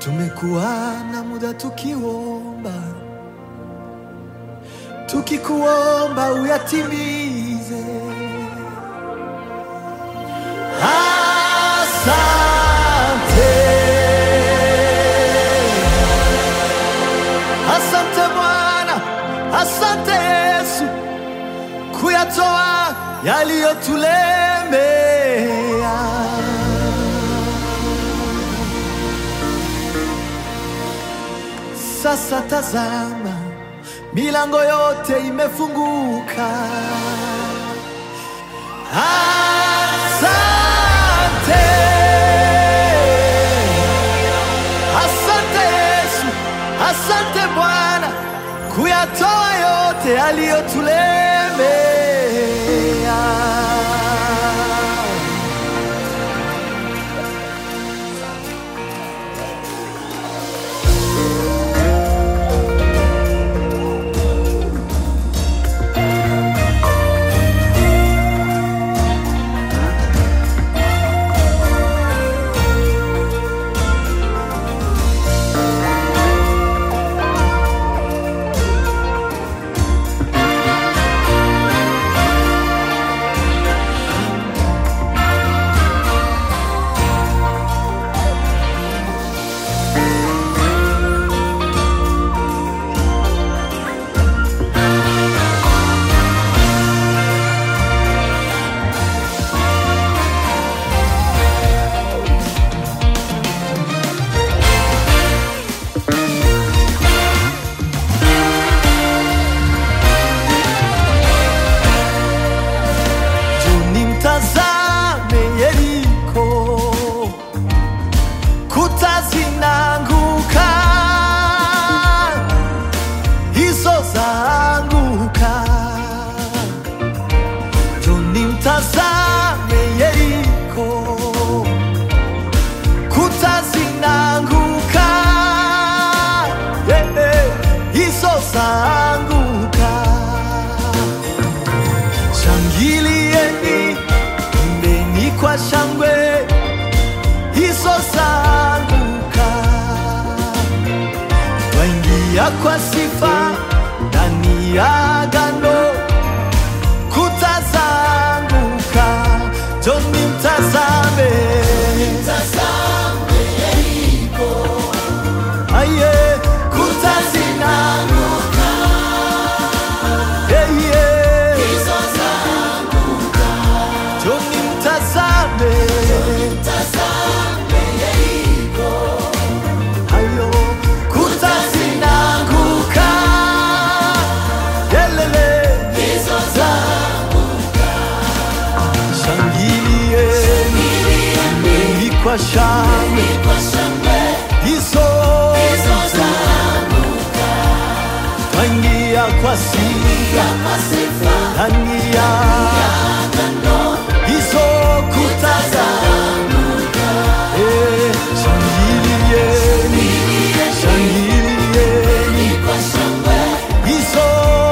Tumekuwa na muda tukiomba, tukikuomba uyatimize. Asante, asante Bwana, asante Yesu kuyatoa yaliyotulemea. Sasa tazama, milango yote imefunguka. Asante, asante Yesu, asante Bwana kuyatoa yote yaliyotulemea. Juni mtazame Yeriko, kuta zinaanguka, hizo zaanguka. Juni mtazame Yeriko, kuta zinaanguka, yeah, yeah, hizo zaanguka. Shangilieni, imbeni kwa shangwe, hizo zaanguka. Waingia kwa sifa ndani ya agano, kuta zaanguka. Joni mtazame, aye, kuta zinaanguka, yeah, yeah. Joni mtazame, ayo, kuta zinaanguka, yelele, shangilieni, imbeni kwa shangwe, hizo twaingia kwa sifa ndani ya hizo kuta zaanguka. Eh, shangilieni, shangilieni, hizo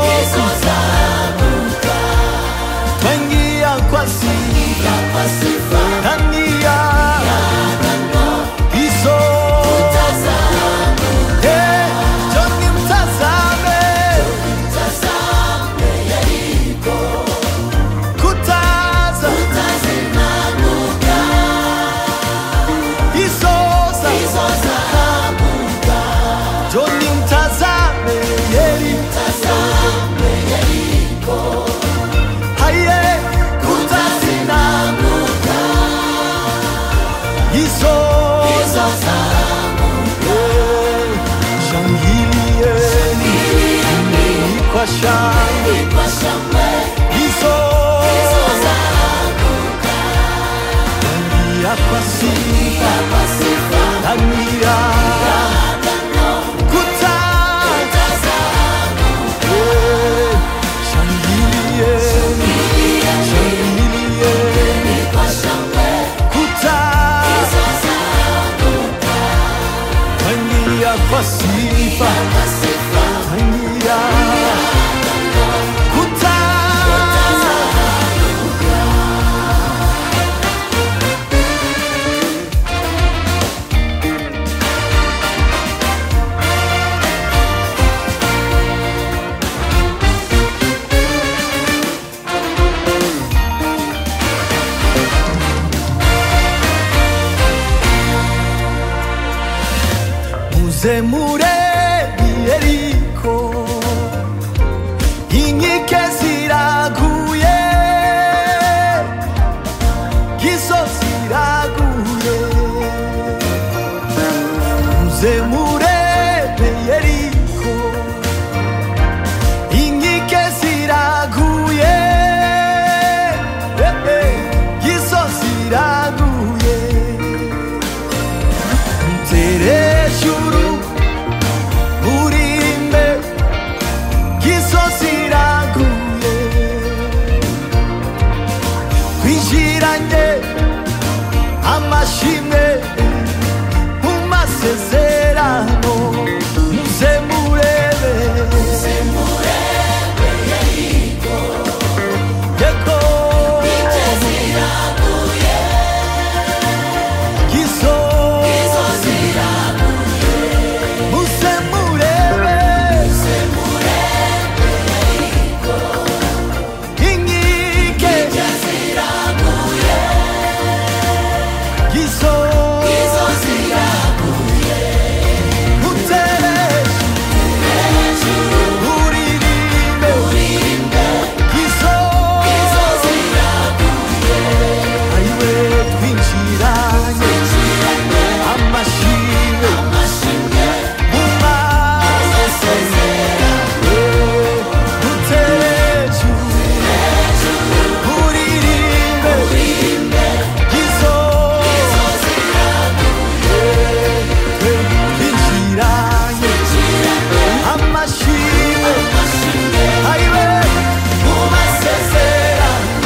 twaingia kwa sifa ndani ya hizo Eh, Joni mtazame kuta za hizo za Joni mtazame Yeriko, haye kuta zinaanguka, hizo Eh, shangilieni, imbeni kwa shangwe, hizo ndani ya kwa sifa ndani ya kuta Eh, shangilieni, shangilieni, kuta ndani ya kwa sifa ndani ya kuta muzemure yeriko inkike ziraguye gisozi iraguye muzemure yeriko inkike ziraguye eh, eh, gisozi iraguye Terejuru urimbe gisozi iraguye twinjiranye amashimwe mu masezerano muze murebe yego gisozi muze murebe inkike gisozi mutere uririmbe gisozi ayiwe twinjiranye amashimwe mu masezerano muteju uririmbe gisozi twinjiranye amashimwe ayiwe mu masezerano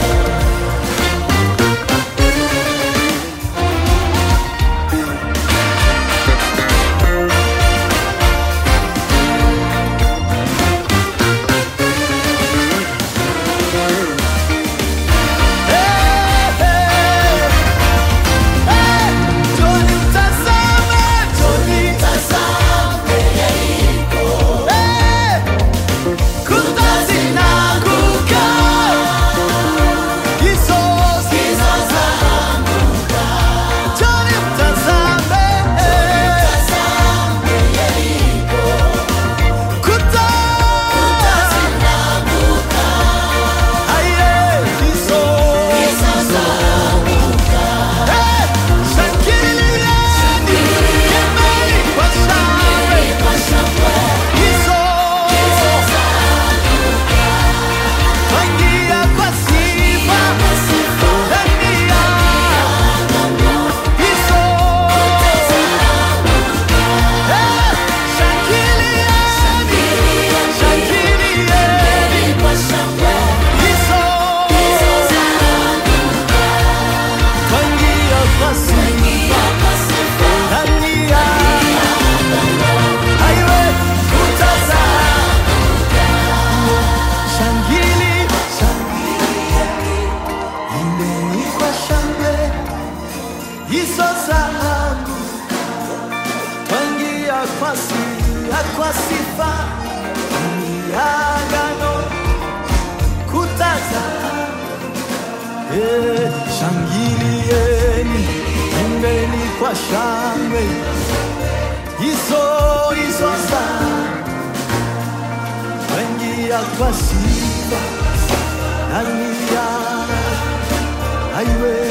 Shangili, shangili, imbeni kwa shangwe, hizo zangu twangia kwa sifa, kwa sifa ni agano kutazama. Eh, shangilieni, imbeni kwa shangwe, hizo hizo zangu twangia kwa sifa ndani ya aiwe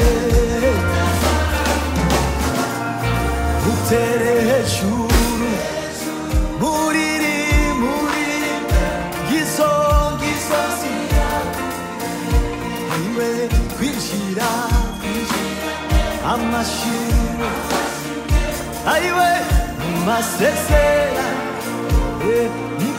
utere hejuru muriri muriri gizo gizozi aiwe kwinjira kwinjira amashimwe aiwe mu masezerano eh, ni